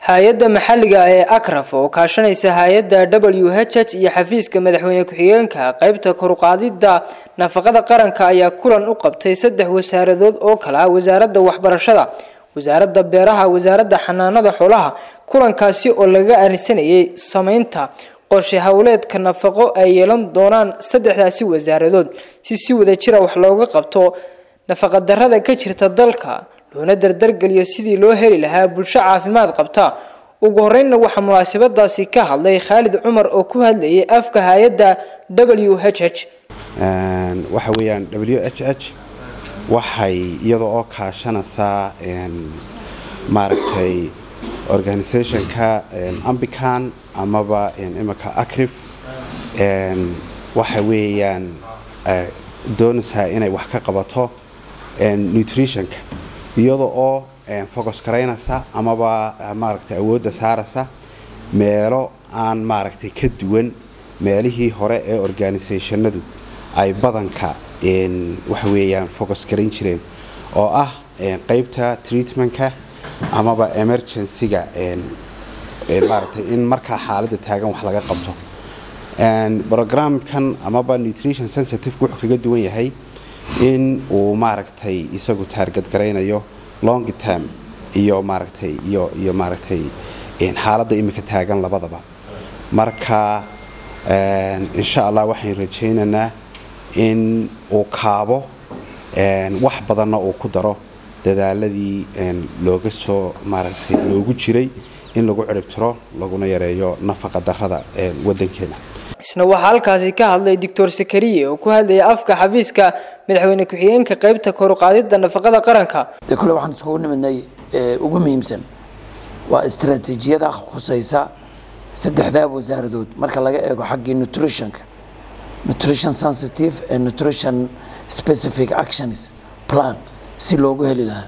hay-adda maxalliga ee akraf oo kaashanaysa hay-adda w h h iyo xafiiska madaxweyne ku-xigeenka qeybta koruqaadida nafaqada qaranka ayaa kulan u qabtay saddex wasaaradood oo kale ah wasaaradda waxbarashada wasaaradda beeraha wasaaradda xanaanada xoolaha kulankaasi oo laga arinsanayay sameynta qorshe howleedka nafaqo ay yeelan doonaan saddexdaasi wasaaradood si si wadajira wax looga qabto nafaqadarrada ka jirta dalka loona dardargeliyo sidii loo heli lahaa bulsho caafimaad qabta ugu horeynna waxaa munaasabadaasi ka hadlay khaalid cumar oo ku hadlayay afka hay-adda w h h waxa weeyaan w h h waxay iyadoo oo kaashanaysaa maaragtay organisationka ambican amaba imika acrif waxa weeyaan doonaysaa inay wax ka qabato nutritionka iyada oo focus garaynaysa amaba maaragtay awoodda saaraysa meelo aan maaragtay ka duwan meelihii hore ee organisationadu ay badanka waxa weeyaan focus garayn jireen oo ah qeybta treatmentka amaba emergencyga maaragtay in markaa xaaladda taagan wax laga qabto programkan amaba nutrition sensitive wuxuu kaga duwan yahay in uu maaragtay isagu taargad garaynayo long term iyo maaragtay iyo iyo maaragtay xaaladda imika taagan labadaba marka insha allah waxaan rajaynaynaa in uu kaabo wax badanna uu ku daro dadaaladii looga soo maaragtay loogu jiray in lagu ciribtiro laguna yareeyo nafaqa darrada wadankeena isna waxaa halkaasi ka hadlay doctor sakariye oo ku hadlayay afka xafiiska madaxweyne ku-xigeenka qeybta koruqaadida nafaqada qaranka de kole waxaan iskugu nimidnay ugu muhiimsan waa istaraatiijiyada khusaysa saddexdaa wasaaradood marka laga eego xaggii nutritionka nutrition sensitive and nutrition specific actions plan si loogu heli lahaa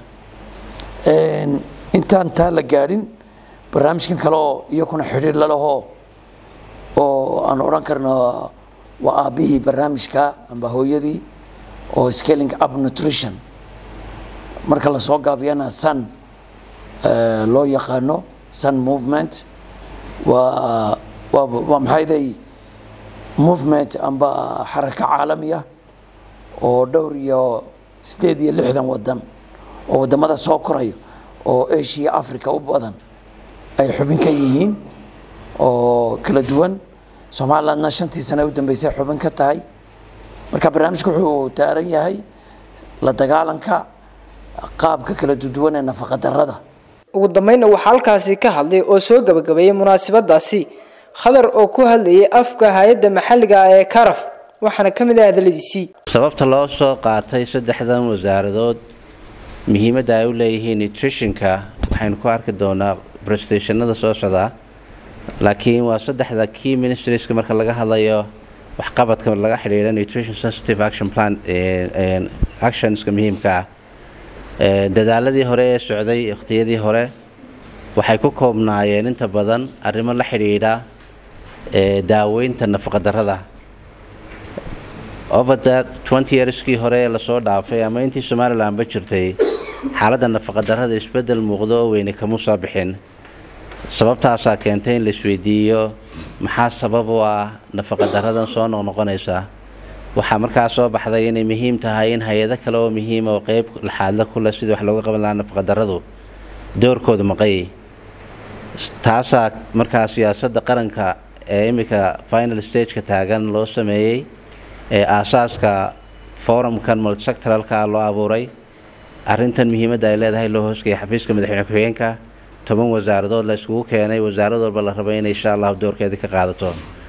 intaan taa la gaadhin barnaamijkan kale oo iyakuna xidhiir lalahoo oo aan odhan karno waa aabbihii barnaamijka amba hooyadii oo scaling up nutrition marka lasoo gaabiyana sun loo yaqaano sun movement waa waa waa maxayday movement amba xarako caalamiya oo dhowr iyo sideed iyo lixdan wadan oo wadamada soo korayo oo asia africa u badan ay xubin ka yihiin oo kala duwan somalilandna shantii sane u dambeysay xubin ka tahay marka barnaamijku wuxuu taaran yahay la dagaalanka qaabka kala duwan ee nafaqa darrada ugu dambeynna waxaa halkaasi ka hadlay oo soo gabagabeeyey munaasabadaasi khadar oo ku hadlayay afka hay-adda maxalliga ee karaf waxaana ka mid ah hadaladiisii sababta loo soo qaatay saddexdan wasaaradood muhiimadda ay u leeyihiin nutritionka waxaynu ku arki doonaa brestationada soo socdaa laakiin waa saddexda key ministrieska marka laga hadlayo waxqabadka laga xidhiidha nutrition sensitive action plan actionska muhiimka ah dadaaladii hore ee socday wakhtiyadii hore waxay ku koobnaayeen inta badan arrimo la xidhiidha daaweynta nafaqadarrada obada twenty yearskii hore ee lasoo dhaafay ama intii somalilanba jirtay xaaladda nafaqadarrada isbeddel muuqdo oo weyne kama soo bixin sababtaasaa keentay in la isweydiiyo maxaa sabab u ah nafaqadaradan soo noqnoqonaysa waxaa markaa soo baxday inay muhiim tahay in hay-ado kale oo muhiima oo qeyb laxaadla ku leh sidii wax looga qaban lahaa nafaqadarradu doorkooda maqayay taasaa markaa siyaasadda qaranka ee iminka final stageka taagan loo sameeyey ee aasaaska forumkan multisectoralka loo abuuray arrintan muhiimadda ay leedahay loo hoosgaya xafiiska madaxweyne ku-xigeenka toban wasaaradood la iskugu keenay wasaarad walba la rabay inay insha allahu doorkeedii ka qaadato